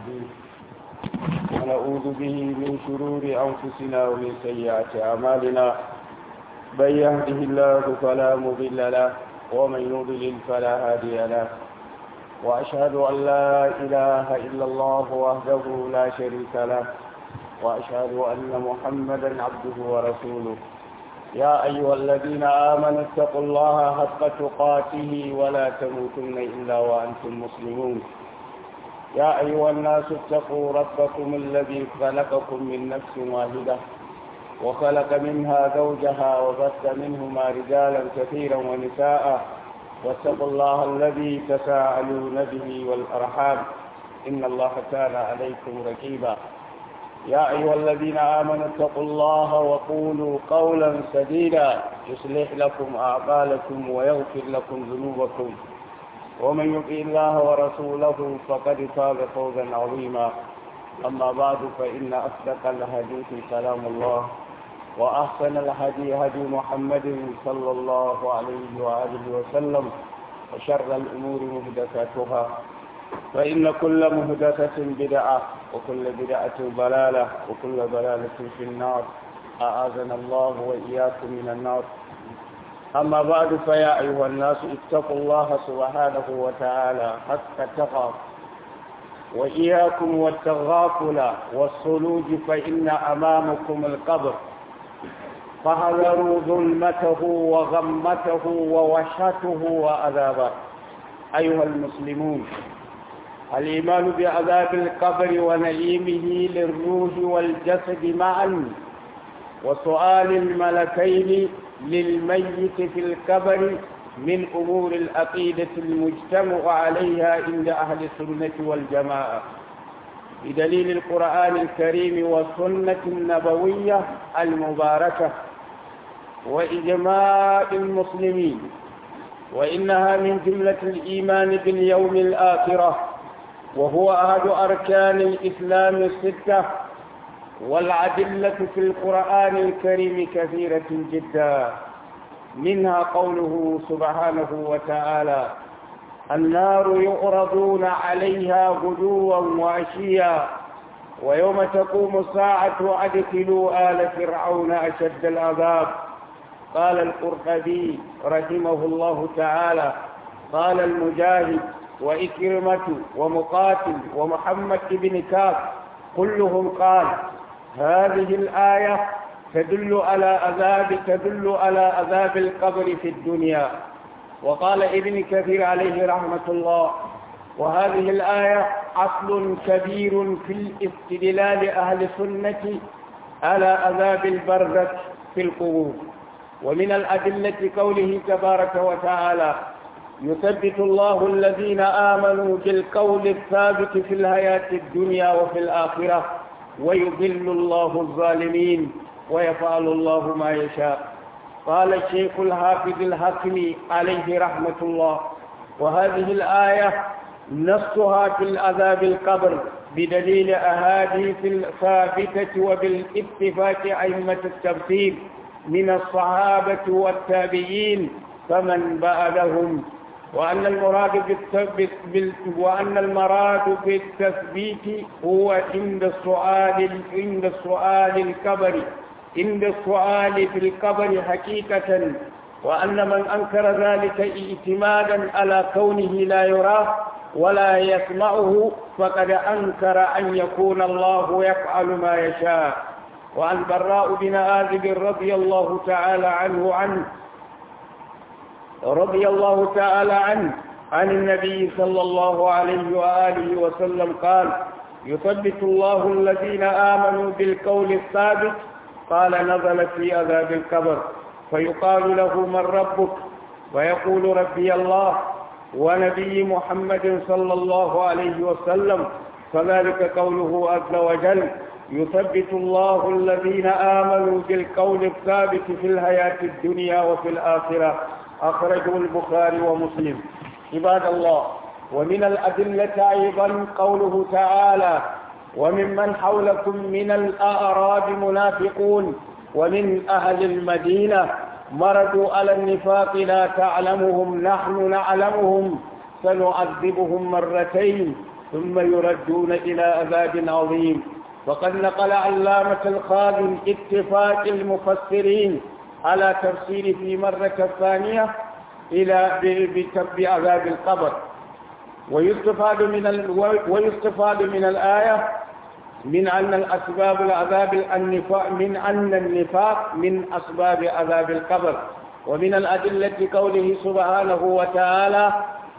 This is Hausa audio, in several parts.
نستهديه ونعوذ به من شرور أنفسنا ومن سيئات أعمالنا من يهده الله فلا مضل له ومن يضلل فلا هادي له وأشهد أن لا إله إلا الله وحده لا شريك له وأشهد أن محمدا عبده ورسوله يا أيها الذين آمنوا اتقوا الله حق تقاته ولا تموتن إلا وأنتم مسلمون يا أيها الناس اتقوا ربكم الذي خلقكم من نفس واحدة وخلق منها زوجها وبث منهما رجالا كثيرا ونساء واتقوا الله الذي تساءلون به والأرحام إن الله كان عليكم رقيبا يا أيها الذين آمنوا اتقوا الله وقولوا قولا سديدا يصلح لكم أعمالكم ويغفر لكم ذنوبكم ومن يطع الله ورسوله فقد فاز فوزا عظيما أما بعد فإن أصدق الحديث كلام الله وأحسن الهدي هدي محمد صلى الله عليه وآله وسلم وشر الأمور محدثاتها فإن كل محدثة بدعة وكل بدعة ضلالة وكل ضلالة في النار أعاذنا الله وإياكم من النار أما بعد فيا أيها الناس اتقوا الله سبحانه وتعالى حق تقى وإياكم والتغافل والصلوج فإن أمامكم القبر فحذروا ظلمته وغمته ووحشته وعذابه أيها المسلمون الإيمان بعذاب القبر ونعيمه للروح والجسد معا وسؤال الملكين للميت في القبر من أمور العقيدة المجتمع عليها عند أهل السنة والجماعة بدليل القرآن الكريم والسنة النبوية المباركة وإجماع المسلمين وإنها من جملة الإيمان باليوم الآخرة وهو أحد أركان الإسلام الستة والعدلة في القرآن الكريم كثيرة جدا منها قوله سبحانه وتعالى النار يعرضون عليها غدوا وعشيا ويوم تقوم الساعة أدخلوا آل فرعون أشد العذاب قال القرطبي رحمه الله تعالى قال المجاهد وإكرمة ومقاتل ومحمد بن كاف كلهم قال هذه الآية تدل على عذاب تدل على عذاب القبر في الدنيا وقال ابن كثير عليه رحمة الله وهذه الآية أصل كبير في الاستدلال أهل السنة على عذاب البرزخ في القبور ومن الأدلة قوله تبارك وتعالى يثبت الله الذين آمنوا بالقول الثابت في الحياة الدنيا وفي الآخرة ويضل الله الظالمين ويفعل الله ما يشاء قال الشيخ الحافظ الحكمي عليه رحمة الله وهذه الآية نصها في العذاب القبر بدليل أحاديث الثابتة وبالاتفاق أئمة التفسير من الصحابة والتابعين فمن بعدهم وأن المراد بالتثبيت بال... وأن المراد بالتثبيت هو عند السؤال عند السؤال الكبر عند السؤال في القبر حقيقة وأن من أنكر ذلك اعتمادا على كونه لا يراه ولا يسمعه فقد أنكر أن يكون الله يفعل ما يشاء وعن براء بن آذب رضي الله تعالى عنه عنه رضي الله تعالى عنه عن النبي صلى الله عليه وآله وسلم قال يثبت الله الذين آمنوا بالقول الثابت قال نزل في عذاب القبر فيقال له من ربك ويقول ربي الله ونبي محمد صلى الله عليه وسلم فذلك قوله عز وجل يثبت الله الذين آمنوا بالقول الثابت في الحياة الدنيا وفي الآخرة أخرجه البخاري ومسلم عباد الله ومن الأدلة أيضا قوله تعالى وممن حولكم من الأعراب منافقون ومن أهل المدينة مردوا على النفاق لا تعلمهم نحن نعلمهم سنعذبهم مرتين ثم يردون إلى عذاب عظيم وقد نقل علامة الخادم اتفاق المفسرين على تفسير في مرة الثانية إلى بعذاب القبر ويستفاد من ال... ويستفاد من الآية من أن الأسباب العذاب النفاق من أن النفاق من أسباب عذاب القبر ومن الأدلة قوله سبحانه وتعالى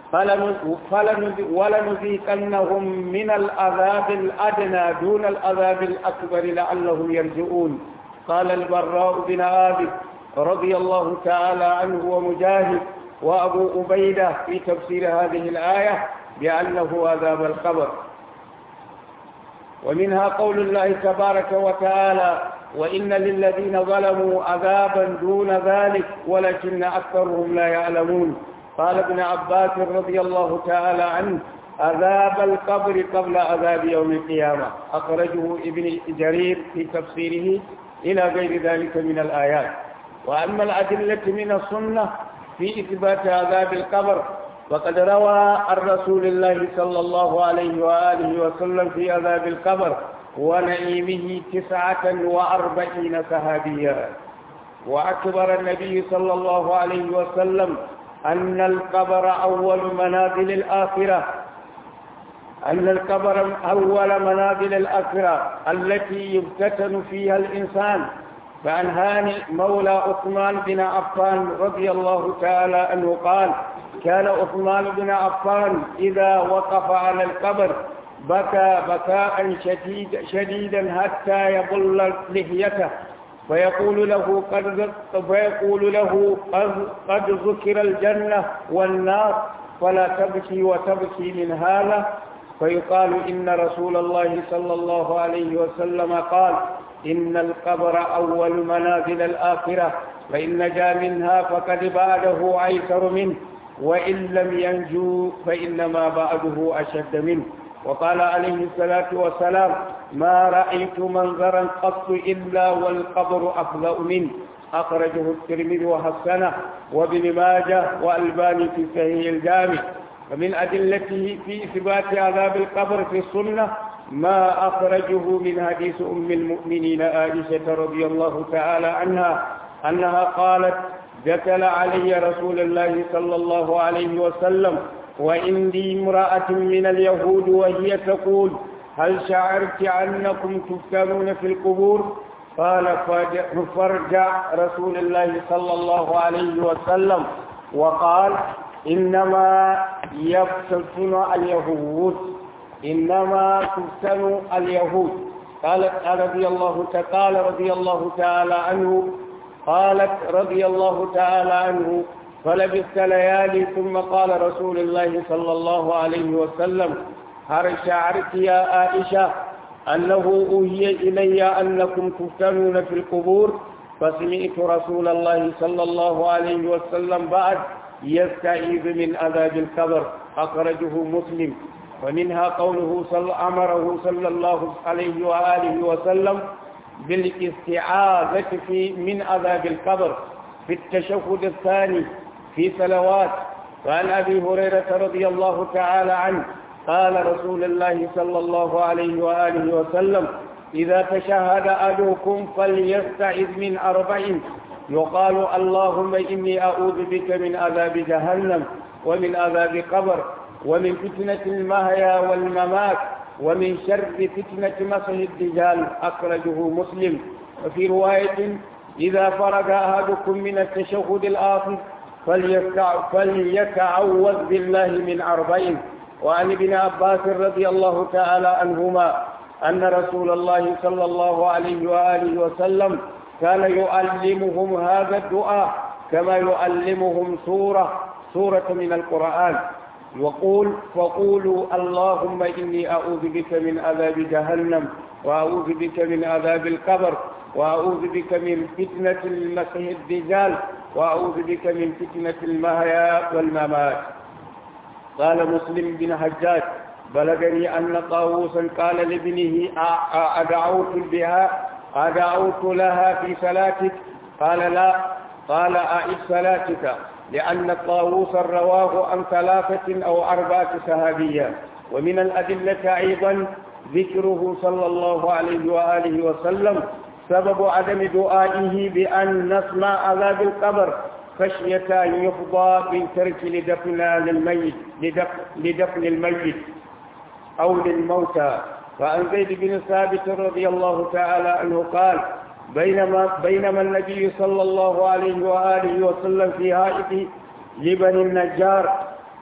ولنذيقنهم من العذاب الأدنى دون العذاب الأكبر لعلهم يرجعون قال البراء بن عابد رضي الله تعالى عنه ومجاهد وأبو أبيدة في تفسير هذه الآية بأنه عذاب القبر ومنها قول الله تبارك وتعالى وإن للذين ظلموا عذابا دون ذلك ولكن أكثرهم لا يعلمون قال ابن عباس رضي الله تعالى عنه عذاب القبر قبل عذاب يوم القيامة أخرجه ابن جرير في تفسيره إلى غير ذلك من الآيات وأما الأدلة من السنة في إثبات عذاب القبر وقد روى عن رسول الله صلى الله عليه وآله وسلم في عذاب القبر ونعيمه تسعة وأربعين صحابيا وأكبر النبي صلى الله عليه وسلم أن القبر أول منازل الآخرة أن القبر أول منازل الآخرة التي يفتتن فيها الإنسان فعن هاني مولى عثمان بن عفان رضي الله تعالى عنه قال كان عثمان بن عفان إذا وقف على القبر بكى بكاء شديد شديدا حتى يبل لحيته فيقول له قد فيقول له قد, قد ذكر الجنة والنار فلا تبكي وتبكي من هذا فيقال إن رسول الله صلى الله عليه وسلم قال إن القبر أول منازل الآخرة فإن نجا منها فقد بعده أيسر منه وإن لم ينجو فإنما بعده أشد منه وقال عليه الصلاة والسلام ما رأيت منظرا قط إلا والقبر أفضل منه أخرجه الترمذي وحسنه وابن ماجه وألباني في صحيح الجامع ومن أدلته في إثبات عذاب القبر في السنة ما أخرجه من حديث أم المؤمنين عائشة رضي الله تعالى عنها أنها قالت دخل علي رسول الله صلى الله عليه وسلم وعندي امرأة من اليهود وهي تقول هل شعرت أنكم تفتنون في القبور قال فرجع رسول الله صلى الله عليه وسلم وقال إنما يفتن اليهود إنما تفتن اليهود قالت رضي الله قال رضي الله تعالى عنه قالت رضي الله تعالى عنه فلبثت ليالي ثم قال رسول الله صلى الله عليه وسلم هل شعرت يا عائشة أنه أوهي إلي أنكم تفتنون في القبور فسمعت رسول الله صلى الله عليه وسلم بعد يستعيذ من عذاب القبر أخرجه مسلم ومنها قوله صلى أمره صلى الله عليه وآله وسلم بالاستعاذة في من عذاب القبر في التشهد الثاني في صلوات وعن أبي هريرة رضي الله تعالى عنه قال رسول الله صلى الله عليه وآله وسلم إذا تشهد أحدكم فليستعذ من أربع يقال اللهم إني أعوذ بك من عذاب جهنم ومن عذاب قبر ومن فتنة المهيا والممات ومن شر فتنة مسح الدجال أخرجه مسلم وفي رواية إذا فرغ أحدكم من التشهد الآخر فليتعوذ بالله من أربعين وعن ابن عباس رضي الله تعالى عنهما أن رسول الله صلى الله عليه وآله وسلم كان يعلمهم هذا الدعاء كما يعلمهم سورة سورة من القرآن وقول فقولوا اللهم إني أعوذ بك من عذاب جهنم وأعوذ بك من عذاب القبر وأعوذ بك من فتنة المسيح الدجال وأعوذ بك من فتنة المهيا والممات قال مسلم بن حجاج بلغني أن طاووسا قال لابنه أدعوت بها أدعوت لها في صلاتك قال لا قال أعد صلاتك لأن طاووسا رواه عن ثلاثة أو أربعة صحابية ومن الأدلة أيضا ذكره صلى الله عليه وآله وسلم سبب عدم دعائه بأن نسمع عذاب القبر خشية أن يفضى من ترك لدفن للميت لدفن, لدفن الميت أو للموتى فعن زيد بن ثابت رضي الله تعالى عنه قال بينما بينما النبي صلى الله عليه وآله وسلم في هائط لبني النجار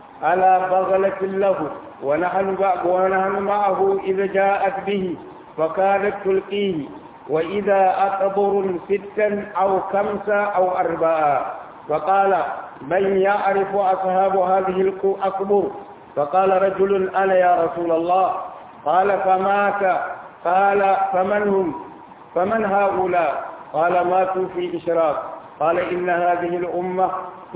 على بغلة له ونحن ونحن معه إذا جاءت به فكانت تلقيه وإذا أقبر ستا أو خمسة أو أربعة فقال من يعرف أصحاب هذه الأقبر فقال رجل أنا يا رسول الله قال فمات قال فمن هم فمن هؤلاء قال ماتوا في إشراك قال إن هذه الأمة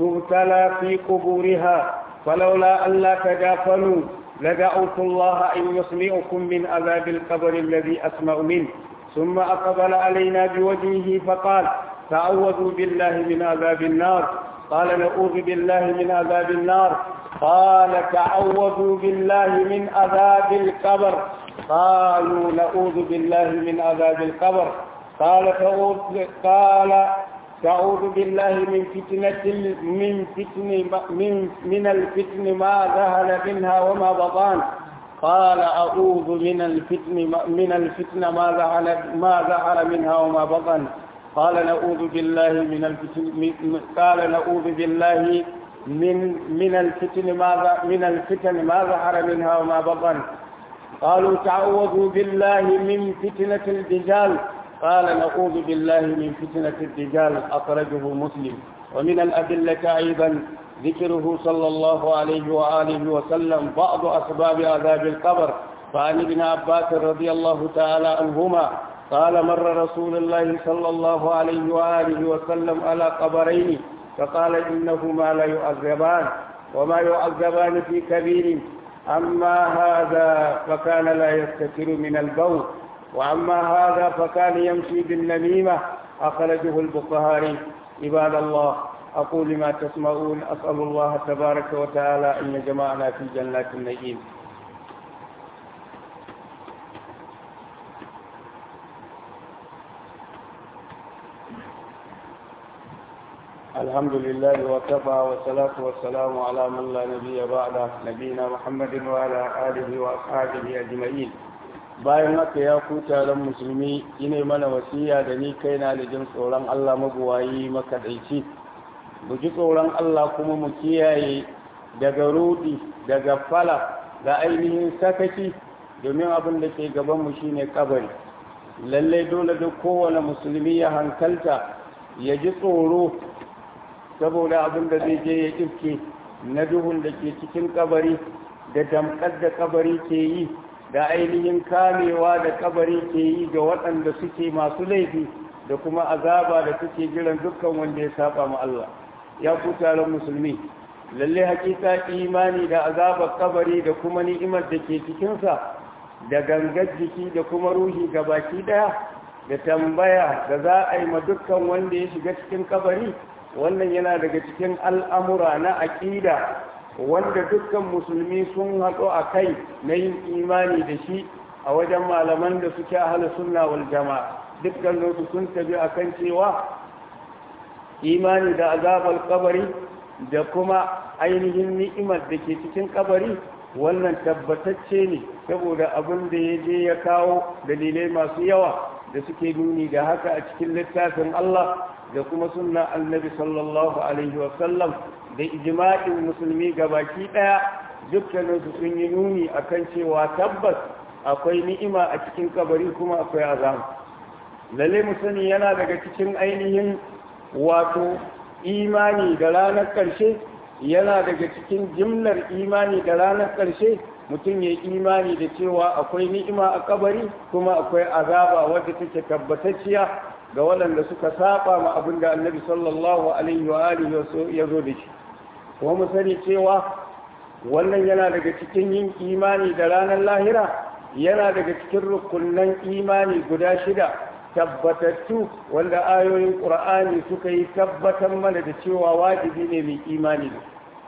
تبتلى في قبورها فلولا ألا تدافنوا لدعوت الله أن يسمعكم من عذاب القبر الذي أسمع منه ثم أقبل علينا بوجهه فقال تعوذوا بالله من عذاب النار قال نعوذ بالله من عذاب النار قال تعوذوا بالله من عذاب القبر قالوا نعوذ بالله من عذاب القبر قال تعوذ قال تعوذ بالله من فتنة من فتن من من الفتن ما ظهر منها وما بطان قال أعوذ من الفتن من الفتن ما ظهر ما ظهر منها وما بطن قال نعوذ بالله من الفتن قال نعوذ بالله من من الفتن ما من الفتن ما ظهر منها وما بطن قالوا تعوذوا بالله من فتنة الدجال قال نعوذ بالله من فتنة الدجال أخرجه مسلم ومن الأدلة أيضا ذكره صلى الله عليه وآله وسلم بعض أسباب عذاب القبر فعن ابن عباس رضي الله تعالى عنهما قال مر رسول الله صلى الله عليه وآله وسلم على قبرين فقال إنهما لا يعذبان وما يعذبان في كبير أما هذا فكان لا يستتر من البول وأما هذا فكان يمشي بالنميمة أخرجه البخاري عباد الله أقول ما تسمعون أسأل الله تبارك وتعالى أن يجمعنا في جنات النعيم الحمد لله وكفى والصلاة والسلام على من لا نبي بعده نبينا محمد وعلى آله وأصحابه أجمعين bayan haka ya ku taron musulmi ine mana wasiya da ni kaina da jin tsoron Allah mabuwayi makaɗaici mu ji tsoron Allah kuma mu kiyaye daga rudi daga fala da ainihin sakaki domin abin da ke gabanmu shine kabari lallai dole duk kowane musulmi ya hankalta ya ji tsoro saboda abin da zai je ya iske na duhun da ke cikin kabari da damkar da kabari ke yi da ainihin kamewa da kabari ke yi ga waɗanda suke masu laifi da kuma azaba da suke jiran dukkan wanda ya saba ma Allah ya ku taron musulmi lalle hakika imani da azabar kabari da kuma ni'imar da ke cikinsa da gangar jiki da kuma ruhi ga baki daya da tambaya da za a yi ma dukkan wanda ya shiga cikin kabari wannan yana daga cikin al'amura na aƙida wanda dukkan musulmi sun haɗu a kai na yin imani da shi a wajen malaman da suke ahala sunna wal jama'a dukkan su sun tabi a kan cewa imani da azabar kabari da kuma ainihin ni'imar da ke cikin kabari wannan tabbatacce ne saboda abin da ya je ya kawo dalilai masu yawa da suke nuni da haka a cikin littafin Allah da kuma sunna annabi sallallahu alaihi wasallam da ijma'in musulmi gabaki daya dukkaninsu sun yi nuni akan cewa tabbas akwai ni'ima a cikin kabari kuma akwai azam lalle mu sani yana daga cikin ainihin wato imani da ranar ƙarshe yana daga cikin jimlar imani da ranar ƙarshe mutum ya imani da cewa akwai ni'ima a kabari kuma akwai azaba wadda take tabbatacciya ga waɗanda suka saba ma abin da annabi sallallahu alaihi wa alihi ya zo da shi kuma mu sani cewa wannan yana daga cikin yin imani da ranar lahira yana daga cikin rukunan imani guda shida tabbatattu wanda ayoyin ƙur'ani suka yi tabbatar mana da cewa wajibi ne mai imani da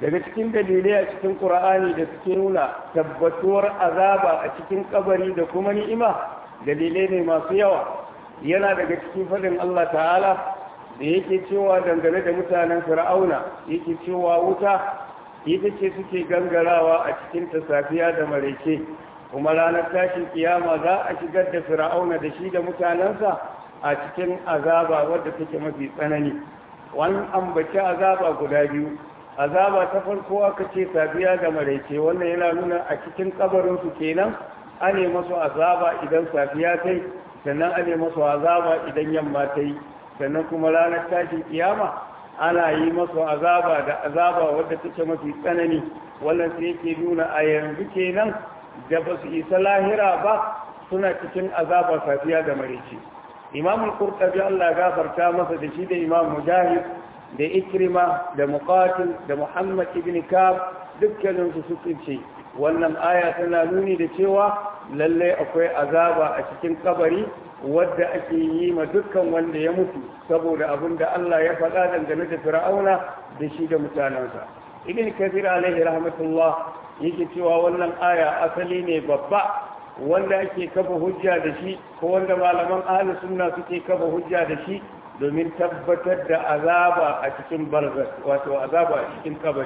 daga cikin dalilai a cikin ƙura'ani da suke nuna tabbatuwar azaba a cikin kabari da kuma ni'ima dalilai ne masu yawa yana daga cikin faɗin Allah ta'ala da yake cewa dangane da mutanen fir'auna yake cewa wuta ita ce suke gangarawa a cikin ta safiya da maraice kuma ranar tashin kiyama za a shigar da fir'auna da shi da mutanensa a cikin azaba wadda take mafi tsanani wani ambaci azaba guda biyu azaba ta farko aka ce safiya da maraice wannan yana nuna a cikin kabarinsu kenan ane masu azaba idan safiya ta yi sannan ane masu azaba idan yamma ta yi sannan kuma ranar tashin kiyama ana yi masu azaba da azaba wadda take mafi tsanani wannan sai yake nuna a yanzu kenan da ba su isa lahira ba suna cikin azaba safiya da maraice imamul qurtubi Allah gafarta masa da shi da imam mujahid da ikrima da muqatil da muhammad ibn kab dukkanin su suke ce wannan aya tana nuni da cewa lalle akwai azaba a cikin kabari wadda ake yi ma dukkan wanda ya mutu saboda abin da Allah ya faɗa dangane da fir'auna da shi da mutanensa ibn kathir alaihi rahmatullah yake cewa wannan aya asali ne babba wanda ake kafa hujja da shi ko wanda malaman ahlus sunna suke kafa hujja da shi domin tabbatar da azaba a cikin barzak wato azaba a cikin kabari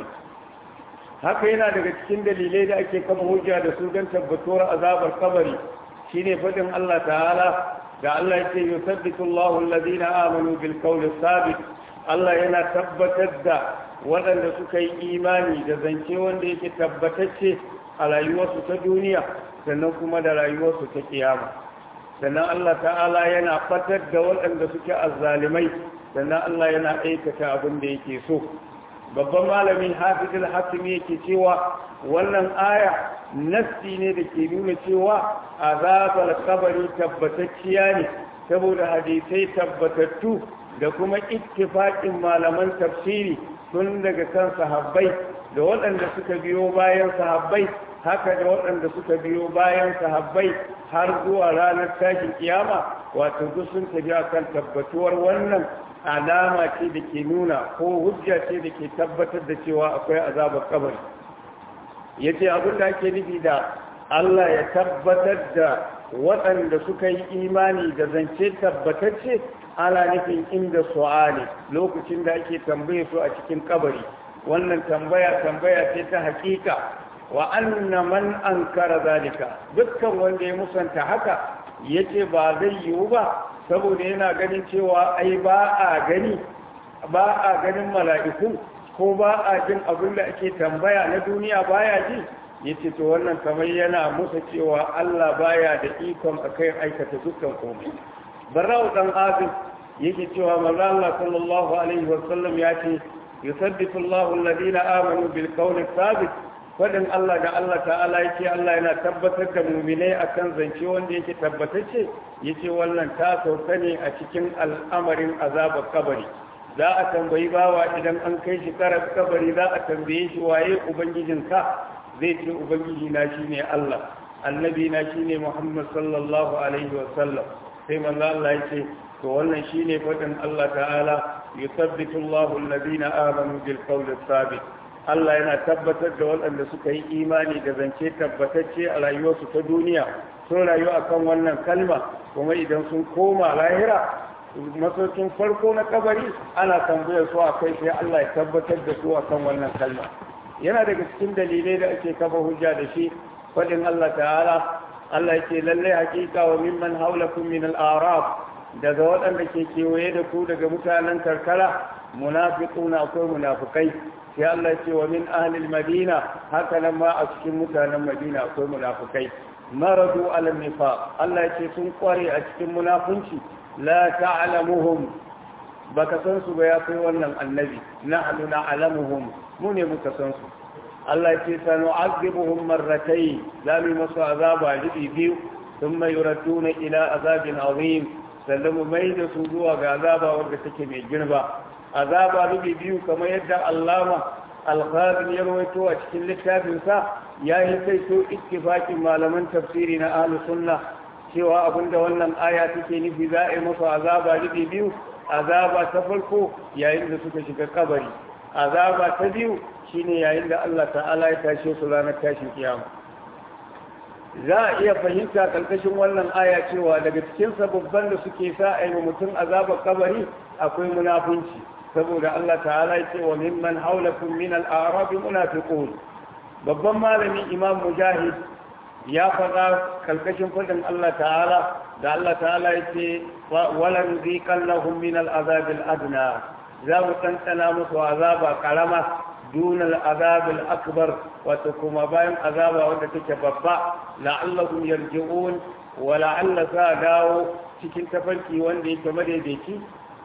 haka yana daga cikin dalilai da ake kafa hujja da su don tabbatuwar azabar kabari shine fadin Allah ta'ala da Allah yake yusabbitu Allahu alladhina amanu bil qawli sabit Allah yana tabbatar da waɗanda suka yi imani da zance wanda yake tabbatacce a rayuwarsu ta duniya sannan kuma da rayuwarsu ta kiyama sannan Allah ta'ala yana fatar da waɗanda suke azzalimai sannan Allah yana aikata abin da yake so babban malamin hafizul hakimi yake cewa wannan aya nassi ne da ke nuna cewa azabar kabari tabbatacciya ne saboda hadisai tabbatattu da kuma ittifaqin malaman tafsiri tun daga kan sahabbai da waɗanda suka biyo bayan sahabbai haka da waɗanda suka biyo bayan sahabbai har zuwa ranar tashin kiyama wato duk sun tafi akan tabbatuwar wannan alama ce da ke nuna ko hujja ce da ke tabbatar da cewa akwai azabar kabari ya ce abin da ake nufi da Allah ya tabbatar da waɗanda suka yi imani da zance tabbatacce ana nufin inda su'ali lokacin da ake tambaye su a cikin kabari wannan tambaya tambaya ce ta hakika wa anna man ankara zalika dukkan wanda ya musanta haka yace ba zai yiwu ba saboda yana ganin cewa ai ba a gani ba a ganin mala'iku ko ba a jin abin da ake tambaya na duniya baya ji yace to wannan kamar yana musa cewa Allah baya da ikon akai aikata dukkan komai barau dan azib yake cewa manzo Allah sallallahu alaihi wasallam ya ce yusabbitu Allahu alladhina amanu bil qawli thabit fadin Allah da Allah ta'ala yake Allah yana tabbatar da mu'minai akan zance wanda yake tabbatacce yace wannan ta sauka ne a cikin al'amarin azabar kabari za a tambayi bawa idan an kai shi karar kabari za a tambaye shi waye ubangijinka zai ce ubangiji na shine Allah annabi na shine Muhammad sallallahu alaihi wa sallam sai manzo Allah yake to wannan shine fadin Allah ta'ala yusabbitu Allahu alladhina amanu bil qawli thabit Allah yana tabbatar da waɗanda suka yi imani da zance tabbatacce a rayuwarsu ta duniya sun rayu akan wannan kalma kuma idan sun koma lahira masaukin farko na kabari ana tambayar su akai sai Allah ya tabbatar da su akan wannan kalma yana daga cikin dalilai da ake kafa hujja da shi faɗin Allah ta'ala Allah yake lallai hakika wa mimman haulakum min al-a'rab daga waɗanda ke kewaye da ku daga mutanen karkara munafiquna akwai munafikai sai Allah ya ce wa min ahlil madina haka nan ma a cikin mutanen madina akwai munafikai maradu ala nifaq Allah ya ce sun kware a cikin munafunci la ta'lamuhum baka san su ba ya kai wannan annabi nahnu na'lamuhum mu ne muka san su Allah ya ce sanu'azibuhum marratayn zamu masu azaba libi biyu thumma yuraduna ila azabin azim sallamu mai da su zuwa ga azaba wanda take mai girma azaba rubi biyu kamar yadda allama alkhazin ya rawaito a cikin littafinsa ya yi kai so ittifaqin malaman tafsiri na ahlus sunna cewa abinda wannan aya take nufi za a yi masa azaba rubi biyu azaba ta farko yayin da suka shiga kabari azaba ta biyu shine yayin da Allah ta'ala ya tashe su ranar tashin kiyama za a iya fahimta karkashin wannan aya cewa daga cikin sababban da suke sa a yi mutum azabar kabari akwai munafunci saboda Allah ta'ala ya ce wa mimman haulakum min al-a'rab munafiqun babban malami imam mujahid ya faɗa karkashin fadin Allah ta'ala da Allah ta'ala ya ce walan ziqallahum min al-azab al-adna za mu tantana musu azaba karama دون العذاب الأكبر وتكما باين عذاب وانت babba لعلهم يرجعون ولعل ساداو cikin tafarki wanda yake madaidaici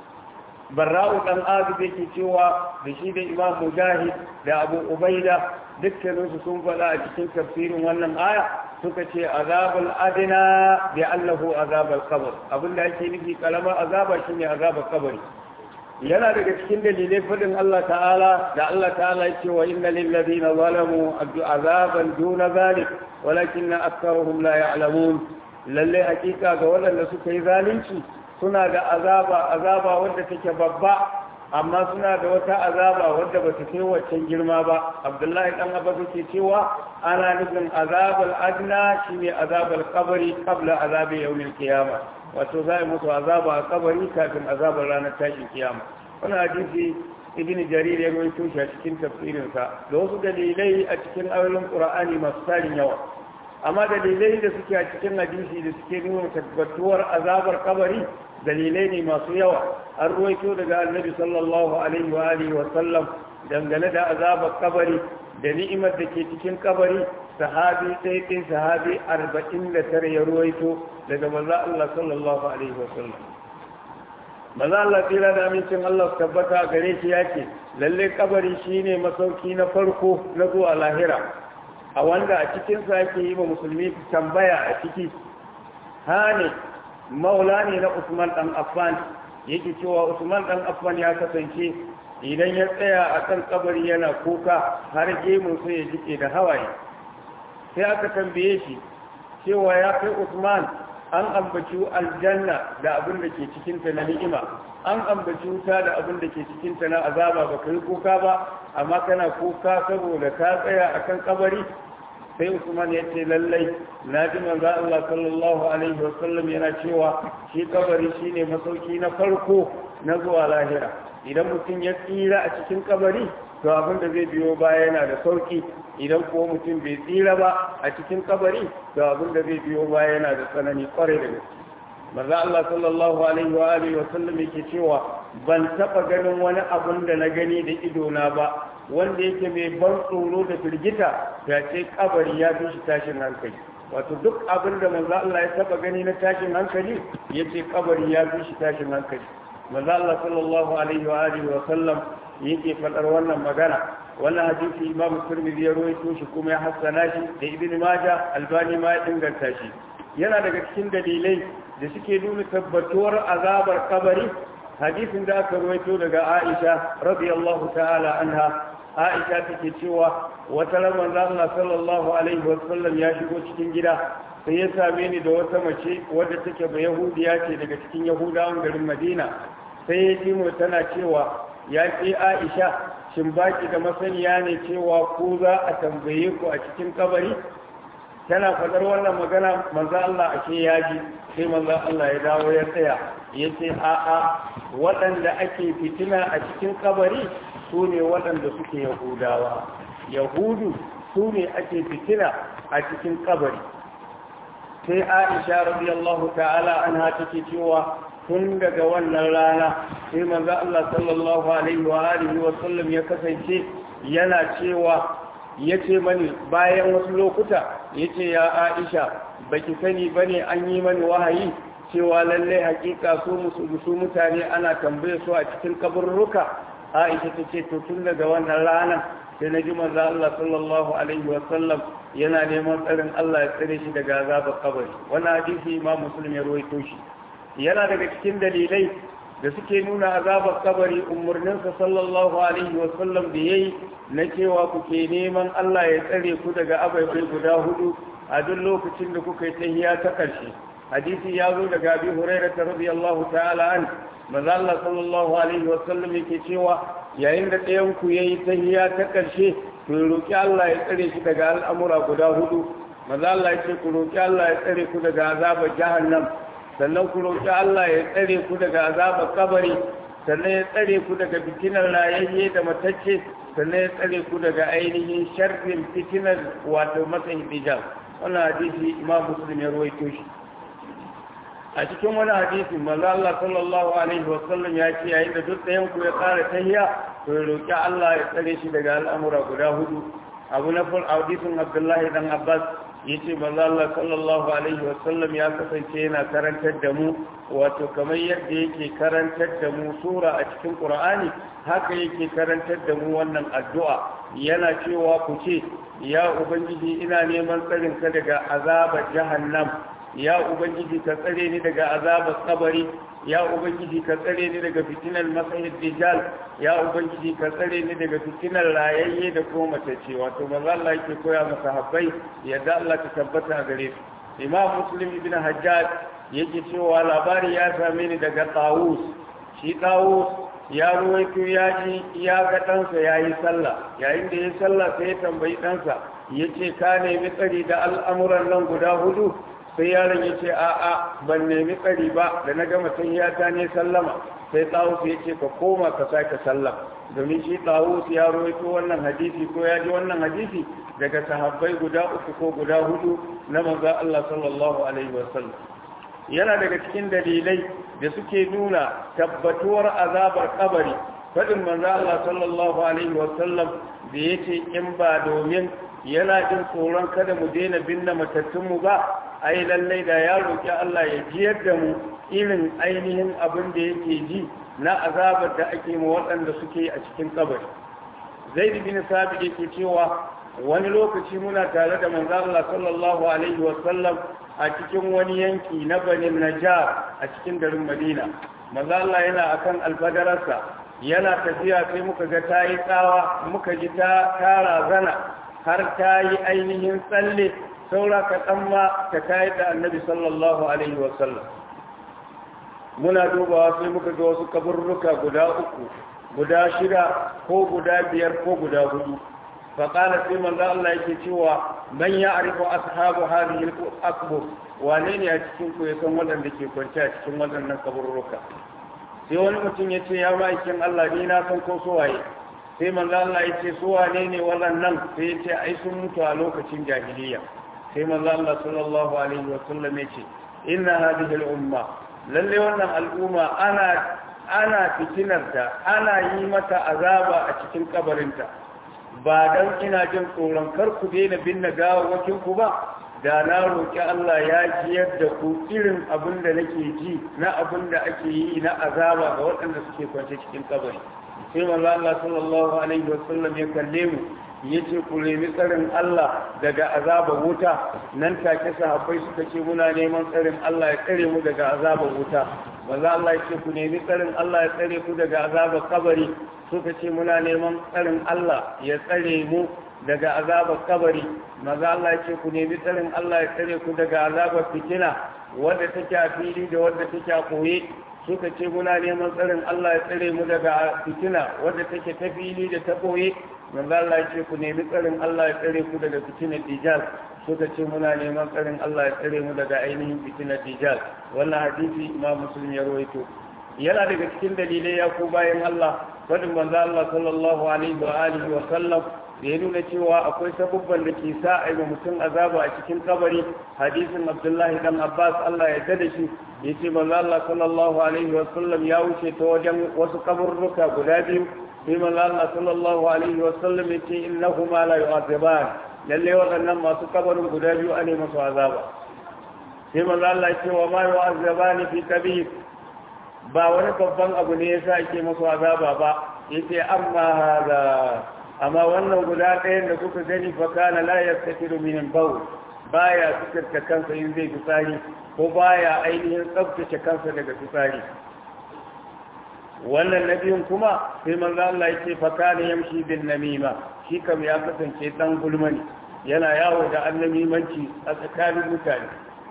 barra'u dan azu yake cewa da shi da imam mujahid da abu ubaida dukkaninsu sun faɗa a cikin tafsirin wannan aya suka ce azabul adina bi allahu azabul qabr abinda ake nufi kalamar azaba shine azabul qabri yana daga cikin dalilai fadin Allah ta'ala da Allah ta'ala ya ce wa inna lil ladina zalamu azaban duna zalik walakinna aktharuhum la ya'lamun lalle hakika ga waɗanda suka yi zalunci suna da azaba azaba wanda take babba amma suna da wata azaba wadda ba ta kai waccan girma ba abdullahi dan abba yake cewa ana nufin azabul adna shine azabul qabri qabla azabi yawmil qiyamah wato za a musu azaba a kabari kafin azabar ranar tashin kiyama wani hadisi ibn jarir ya rawaito shi a cikin tafsirinsa da wasu dalilai a cikin ayoyin qur'ani masu tarin yawa amma dalilai da suke a cikin hadisi da suke nuna tabbatuwar azabar kabari dalilai ne masu yawa an ruwaito daga annabi sallallahu alaihi wa alihi wa sallam dangane da azabar kabari da ni'imar da ke cikin kabari sahabi sai ɗin sahabi arba'in da tare ya ruwaito daga maza Allah sallallahu alaihi wa sallam maza Allah tsira da amincin Allah su tabbata gare shi ya ce lalle kabari shine masauki na farko na zuwa lahira a wanda a cikinsa yake yi wa musulmi tambaya a ciki hane maula ne na Usman dan Affan yake cewa Usman dan Affan ya kasance idan ya tsaya a kan kabari yana kuka har gemun sai ya jike da hawaye sai aka tambaye shi cewa ya kai Usman an ambaci aljanna da abin da ke cikinta na ni'ima an ambaci wuta da abin da ke cikinta na azaba ba kai kuka ba amma kana kuka saboda ka tsaya akan kabari sai Usman ya ce lallai na ji manzo Allah sallallahu alaihi wasallam yana cewa shi kabari shine masauki na farko na zuwa lahira idan mutum ya tsira a cikin kabari to abin da zai biyo baya yana da sauki idan kuwa mutum bai tsira ba a cikin kabari to abin da zai biyo baya yana da tsanani kwarai da gaske manzo Allah sallallahu alaihi wa alihi wa sallam yake cewa ban taba ganin wani abun da na gani da ido na ba wanda yake mai ban tsoro da firgita ya ce kabari ya fi shi tashin hankali wato duk abin da manzo Allah ya taba gani na tashin hankali yace kabari ya fi shi tashin hankali manzo Allah sallallahu alaihi wa alihi wa sallam yake fadar wannan magana wannan hadisi Imam Tirmidhi ya rawaito shi kuma ya hassana shi da Ibn Majah Albani ma ya inganta shi yana daga cikin dalilai da suke nuna tabbatuwar azabar kabari hadisin da aka rawaito daga Aisha radiyallahu ta'ala anha Aisha take cewa wata ran Allah sallallahu alaihi wa sallam ya shigo cikin gida sai ya same ni da wata mace wadda take ba Yahudiya ce daga cikin Yahudawan garin Madina sai ya ji mu tana cewa ya ce Aisha shin baki da masaniya ne cewa ku za a tambaye ku a cikin kabari tana fadar wannan magana manzo Allah ake yaji sai manzo Allah ya dawo ya tsaya yace a a waɗanda ake fitina a cikin kabari su ne waɗanda suke yahudawa yahudu su ne ake fitina a cikin kabari sai Aisha radiyallahu ta'ala anha take cewa tun daga wannan rana sai manzo Allah sallallahu alaihi wa alihi wa sallam ya kasance yana cewa yace mani bayan wasu lokuta yace ya Aisha baki sani bane an yi mani wahayi cewa lalle hakika su musu mutane ana tambaye su a cikin kaburruka Aisha tace to tun daga wannan rana sai na ji manzo Allah sallallahu alaihi wa sallam yana neman tsarin Allah ya tsare shi daga azabar kabari wannan hadisi Imam Muslim ya rawaito shi yana daga cikin dalilai da suke nuna azabar kabari umarninsa sallallahu alaihi wasallam da ya yi na cewa kuke neman Allah ya tsare ku daga abaibai guda hudu a duk lokacin da kuka yi tahiya ta ƙarshe hadisi ya zo daga abi hurairah radiyallahu ta'ala an manzo Allah sallallahu alaihi wa sallam yake cewa yayin da ɗayan ku yayi tahiyya ta karshe to roki Allah ya tsare shi daga al'amura guda hudu manzo Allah yake ku roki Allah ya tsare ku daga azabar jahannam sannan ku roki Allah ya tsare ku daga azabar kabari sannan ya tsare ku daga fitinar rayayye da matacce sannan ya tsare ku daga ainihin sharrin fitinar wato matsayin hijab wannan hadisi imam muslim ya ruwaito shi a cikin wani hadisi manzo Allah sallallahu alaihi wa sallam ya ce yayin da duk ɗayan ku ya tsara tahiyya to ya roki Allah ya tsare shi daga al'amura guda hudu abu na ful hadisin Abdullahi dan Abbas yace manzo Allah sallallahu alaihi wa sallam ya kasance yana karantar da mu wato kamar yadda yake karantar da mu sura a cikin Qur'ani haka yake karantar da mu wannan addu'a yana cewa ku ce ya ubangiji ina neman tsarin ka daga azabar jahannam ya ubangiji ka tsare ni daga azabar kabari ya ubangiji ka tsare ni daga fitinar masahid dijal ya ubangiji ka tsare ni daga fitinar rayayye da kuma matacce wato manzo Allah yake koya masa habbai yadda Allah ta tabbata a gare su imam muslim ibn hajjaj yake cewa labari ya same ni daga tawus shi tawus ya ruwaito ya ji ya ga ɗansa ya yi sallah yayin da ya yi sallah sai ya tambayi ɗansa ya ce ka nemi tsari da al'amuran nan guda hudu sai yaron ya ce a'a ban nemi tsari ba da na gama tahiyyata ne sallama sai tawus ya ce ka koma ka sake sallah domin shi tawus ya rawaito wannan hadisi ko ya ji wannan hadisi daga sahabbai guda uku ko guda hudu na manzon Allah sallallahu alaihi wasallam yana daga cikin dalilai da suke nuna tabbatuwar azabar kabari fadin manzo Allah sallallahu alaihi wasallam da yace in ba domin yana jin tsoron kada mu daina binne matattunmu ba ai lallai da ya roƙi Allah ya jiyar da mu irin ainihin abin da yake ji na azabar da ake mu waɗanda suke a cikin kabari zaid bin sabit yake cewa wani lokaci muna tare da manzo Allah sallallahu alaihi wa sallam a cikin wani yanki na Bani Najjar a cikin garin Madina manzo Allah yana akan alfadararsa yana tafiya sai muka ga tayi tsawa muka ji ta tara zana har ta yi ainihin tsalle saura ka ma ta kayar da annabi sallallahu alaihi wa sallam muna dubawa sai muka ga wasu kaburruka guda uku guda shida ko guda biyar ko guda hudu faƙala sai manzo Allah yake cewa man ya arifu ashabu hadhihi al-aqbur wane ne a cikin ku ya san waɗanda ke kwance a cikin waɗannan kaburruka sai wani mutum ya ce ya ma'aikin Allah ni na san ko su waye sai manzo Allah ya ce su wane ne waɗannan sai ya ce ai sun mutu a lokacin jahiliya sai manzo Allah sallallahu alaihi wa sallam ya ce inna hadhihi al-umma lalle wannan al'umma ana ana fitinarta ana yi mata azaba a cikin kabarinta ba don ina jin tsoron kar ku daina binne gawawakin ku ba da na roƙi Allah ya jiyar da ku irin abin da nake ji na abin da ake yi na azaba ga waɗanda suke kwance cikin kabari sai manzo Allah sallallahu alaihi wasallam ya kalle mu yace ku nemi tsarin Allah daga azabar wuta nan take sahabbai suka ce muna neman tsarin Allah ya tsare mu daga azabar wuta manzo Allah ya ce ku nemi tsarin Allah ya tsare ku daga azabar kabari suka ce muna neman tsarin Allah ya tsare mu daga azabar kabari maza Allah ce ku nemi tsarin Allah ya tsare ku daga azabar fitina wadda take a fili da wadda take a koye suka ce muna neman tsarin Allah ya tsare mu daga fitina wadda take ta fili da ta koye maza Allah ce ku nemi tsarin Allah ya tsare ku daga fitinar dijal suka ce muna neman tsarin Allah ya tsare mu daga ainihin fitinar dijal wannan hadisi imam muslim ya rawaito yana daga cikin dalilai ya ko bayan Allah fadin manzo Allah sallallahu alaihi wa alihi wa sallam da ya nuna cewa akwai sabubban da ke sa a yi mutum azaba a cikin kabari hadisin Abdullahi dan Abbas Allah ya tada shi ya ce manzo Allah sallallahu alaihi wa sallam ya wuce ta wajen wasu kaburruka guda biyu sai manzo Allah sallallahu alaihi wa sallam ya ce innahuma la yu'azaban lalle waɗannan masu kabarin guda biyu ane masu azaba sai manzo Allah ya ce wa ma yu'azabani fi kabir ba wani babban abu ne yasa ake masu azaba ba yace amma hada amma wannan guda ɗayan da kuka gani fa kana la yastakiru min al-bawl baya fitarta kansa in zai fitsari ko baya ainihin tsaftace kansa daga fitsari wannan nabiyin kuma sai manzo Allah yake fa kana yamshi bin namima shi kam ya kasance dan gulmani yana yawo da annamimanci a tsakanin mutane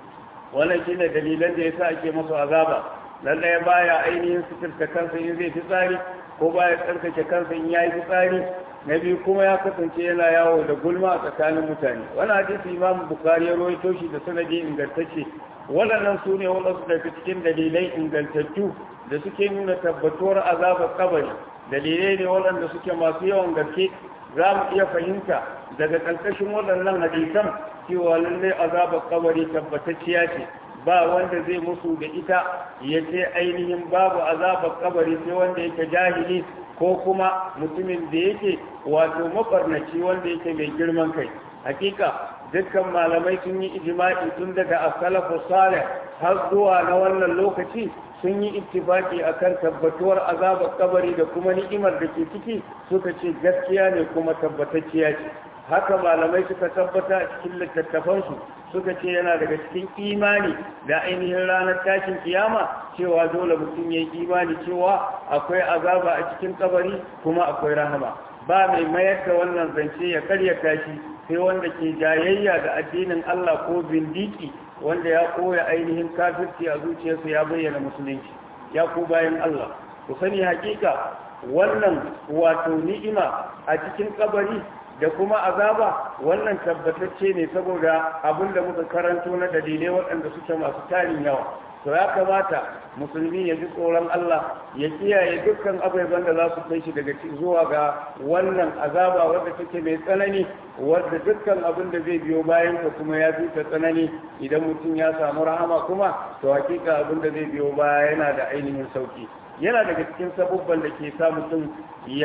wannan shine dalilan da yasa ake masa azaba lallai baya ainihin suturta kansa in zai fi tsari ko baya tsarkake kansa in yayi fitsari na biyu kuma ya kasance yana yawo da gulma a tsakanin mutane wani hadisi imam bukari ya rawaito shi da sanadi ingantacce waɗannan su ne waɗansu daga cikin dalilai ingantattu da suke nuna tabbatuwar azabar kabari dalilai ne waɗanda suke masu yawan gaske za mu iya fahimta daga ƙarƙashin waɗannan hadisan cewa lallai azabar kabari tabbatacciya ce ba wanda zai musu da ita ya ce ainihin babu azabar kabari sai wanda yake jahili ko kuma mutumin da yake wato mabarnaci wanda yake mai girman kai hakika dukkan malamai sun yi ijma'i tun daga as-salafu salih har zuwa na wannan lokaci sun yi ittifaki akan tabbatuwar azabar kabari da kuma ni'imar da ke ciki suka ce gaskiya ne kuma tabbatacciya ce haka malamai suka tabbata a cikin littattafansu suka ce yana daga cikin imani da ainihin ranar tashin kiyama cewa dole mutum ya yi imani cewa akwai azaba a cikin kabari kuma akwai rahama ba mai mayar da wannan zance ya karyata shi sai wanda ke jayayya da addinin Allah ko bindiki wanda ya koya ainihin kafirci a zuciyarsa ya bayyana musulunci ya ku bayan Allah ku sani hakika wannan wato ni'ima a cikin kabari da kuma azaba wannan tabbatacce ne saboda abin da muka karanto na dalilai waɗanda suke masu tarin yawa to ya kamata musulmi ya ji tsoron Allah ya kiyaye dukkan abubuwan da za su kai shi daga zuwa ga wannan azaba wadda take mai tsanani wadda dukkan abin da zai biyo bayan ka kuma ya fi ta tsanani idan mutum ya samu rahama kuma to hakika abin da zai biyo baya yana da ainihin sauki yana daga cikin sabubban da ke sa mutum ya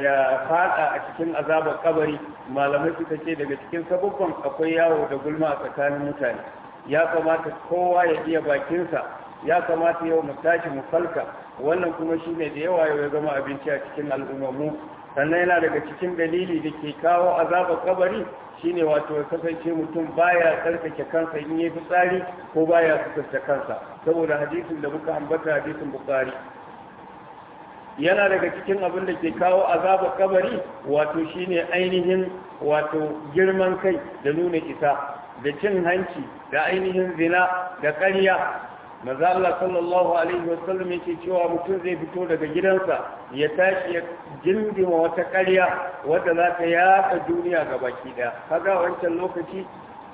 fada a cikin azabar kabari malamai suka ce daga cikin sabubban akwai yawo da gulma a tsakanin mutane ya kamata kowa ya iya bakinsa ya kamata yau mu tashi mu falka wannan kuma shine da yawa yau ya zama abinci a cikin al'ummarmu sannan yana daga cikin dalili da ke kawo azabar kabari shine wato ya kasance mutum baya tsarkake kansa in yi fitsari ko baya suturta kansa saboda hadisin da muka ambata hadisin bukari yana daga cikin abin da ke kawo azabar kabari wato shine ainihin wato girman kai da nuna isa da cin hanci da ainihin zina da ƙarya maza Allah sallallahu alaihi wasallam yake cewa mutum zai fito daga gidansa ya tashi ya jindima wata ƙarya wadda za ta yaɗa duniya ga baki ɗaya kaga wancan lokaci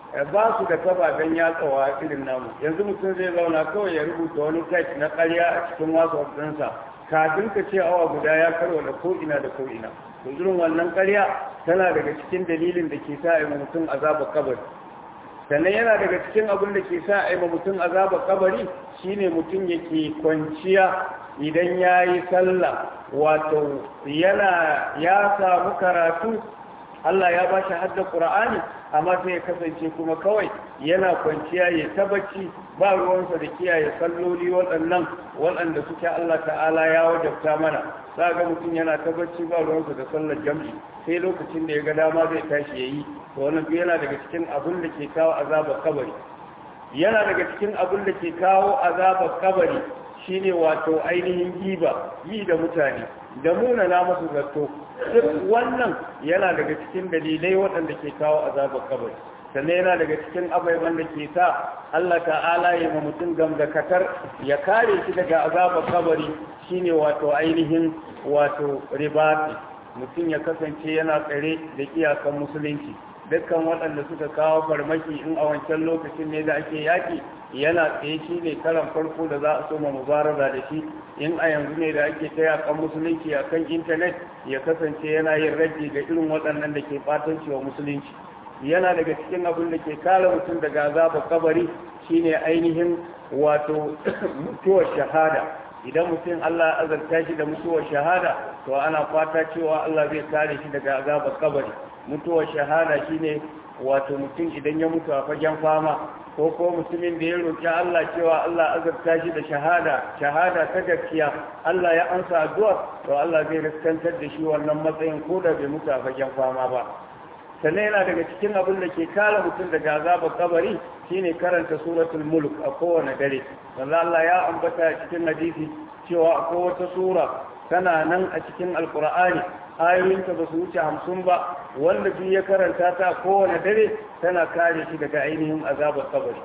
ba su da kababen yatsawa irin namu yanzu mutum zai zauna kawai ya rubuta wani text na ƙarya a cikin wasu ɗinsa kafin ka ce awa guda ya karwa da ko'ina da ko'ina to irin wannan ƙarya tana daga cikin dalilin da ke sa a mutum azaba kabari sannan yana daga cikin abin da ke sa a mutum azaba kabari shine mutum yake kwanciya idan ya yi sallah wato yana ya samu karatu Allah ya ba shi hadda Qur'ani amma sai ya kasance kuma kawai yana kwanciya ya tabbaci ba ruwansa da kiyaye salloli waɗannan waɗanda suke Allah ta'ala ya wajabta mana za ga mutum yana tabbaci ba ruwansa da sallar jam'i sai lokacin da ya ga dama zai tashi ya yi to wannan yana daga cikin abin da ke kawo azabar kabari yana daga cikin abin da ke kawo azabar kabari shine wato ainihin giba yi da mutane da munana masu zato duk wannan yana daga cikin dalilai waɗanda ke kawo azabar kabari sannan yana daga cikin ababen da ke sa Allah ta'ala ya ma mutum gamdakatar ya kare shi daga azabar kabari shine wato ainihin wato ribati mutum ya kasance yana tsare da iyakan musulunci dukkan waɗanda suka kawo farmaki in a wancan lokacin ne da ake yaƙi yana tsaye shi ne karan farko da za a soma mubaraza da shi in a yanzu ne da ake ta yaƙan musulunci a kan intanet ya kasance yana yin raji ga irin waɗannan da ke ɓatanci wa musulunci yana daga cikin abin da ke kare mutum daga azabar kabari shine ainihin wato mutuwar shahada idan mutum Allah azarta shi da mutuwar shahada to ana fata cewa Allah zai kare shi daga azabar kabari mutuwar shahada shine wato mutum idan ya mutu a fagen fama ko ko mutumin da ya roki Allah cewa Allah azarta shi da shahada shahada ta gaskiya Allah ya ansa addu'a to Allah zai riskantar da shi wannan matsayin ko da bai mutu a fagen fama ba sannan yana daga cikin abin da ke kare mutum daga azabar kabari shine karanta suratul mulk a kowane dare wanda Allah ya ambata a cikin hadisi cewa akwai wata sura tana nan a cikin alkur'ani ayoyinta ba su wuce hamsin ba wanda duk ya karanta ta kowane dare tana kare shi daga ainihin azabar kabari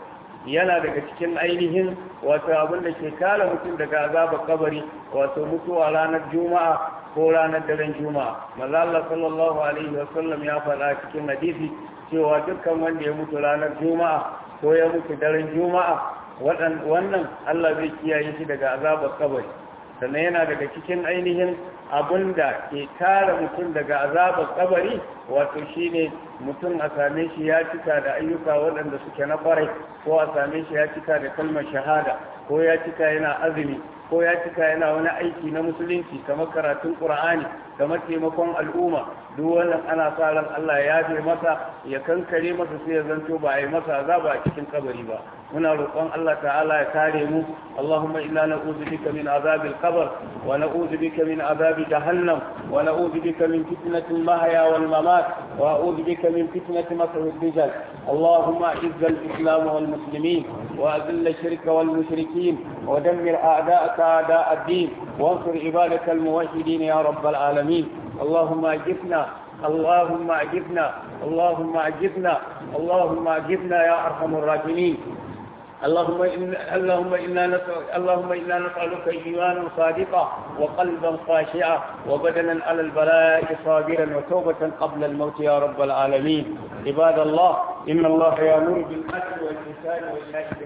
yana daga cikin ainihin wato abin da ke kare mutum daga azabar kabari wato mutuwa ranar juma'a ko ranar daren juma'a maza Allah sallallahu alaihi wasallam ya faɗa cikin hadisi cewa dukkan wanda ya mutu ranar juma'a ko ya mutu daren juma'a wannan Allah zai kiyaye shi daga azabar kabari sannan yana daga cikin ainihin abin da ke kare mutum daga azabar kabari wato shine mutum a same shi ya cika da ayyuka waɗanda suke na kwarai ko a same shi ya cika da kalmar shahada ko ya cika yana azumi ko ya cika yana wani aiki na musulunci kamar karatun qur'ani kamar taimakon al'umma duk wannan ana sa ran Allah ya yafe masa ya kankare masa sai ya zanto ba a yi masa azaba a cikin kabari ba muna roƙon Allah ta'ala ya kare mu Allahumma inna na'udhu bika min azabil qabr wa na'udhu bika min azabi jahannam wa na'udhu bika min fitnatil mahya wal mamat wa a'udhu bika min fitnati masih ad-dajjal Allahumma izz al-islam wal muslimin wa azil ash-shirka wal mushrikeen wa dammir a'da'aka a'da' ad-din وانصر عبادك الموحدين يا رب العالمين اللهم اجبنا اللهم اجبنا اللهم اجبنا اللهم اجبنا يا ارحم الراحمين اللهم إن اللهم إنا نسأل اللهم إنا نسألك إيمانا صادقا وقلبا خاشعا وبدنا على البلاء صابرا وتوبة قبل الموت يا رب العالمين عباد الله إن الله يأمر بالعدل والإحسان وإيتاء